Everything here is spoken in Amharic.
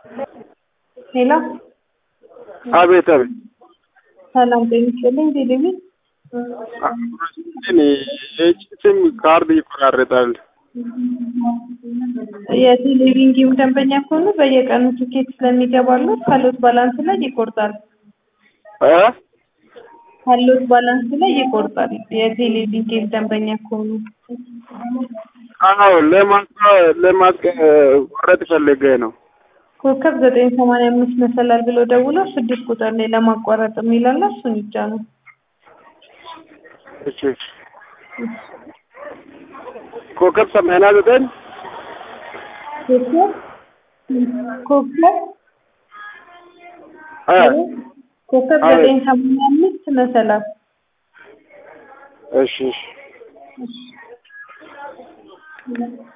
ሄሎ አቤት አቤት ሰላም ጤና ይስጥልኝ ቴሌቪዥን ግን የሲም ካርድ ይቆራረጣል። የቴሌቪዥን ጌም ደንበኛ ከሆኑ በየቀኑ ትኬት ስለሚገባሉ ካሎት ባላንስ ላይ ይቆርጣል። እ ካሎት ባላንስ ላይ ይቆርጣል። የቴሌቪዥን ጌም ደንበኛ ከሆኑ አዎ ለማስቆ- ለማስቆረጥ ፈልጌ ነው። ኮከብ ዘጠኝ ሰማንያ አምስት መሰላል ብሎ ደውሎ ስድስት ቁጥር ላይ ለማቋረጥ የሚላለ እሱን ይጫኑ። እሺ ኮከብ ሰማንያ ዘጠኝ ኮከብ ኮከብ እ ኮከብ አቤት። ዘጠኝ ሰማንያ አምስት መሰላል እሺ እሺ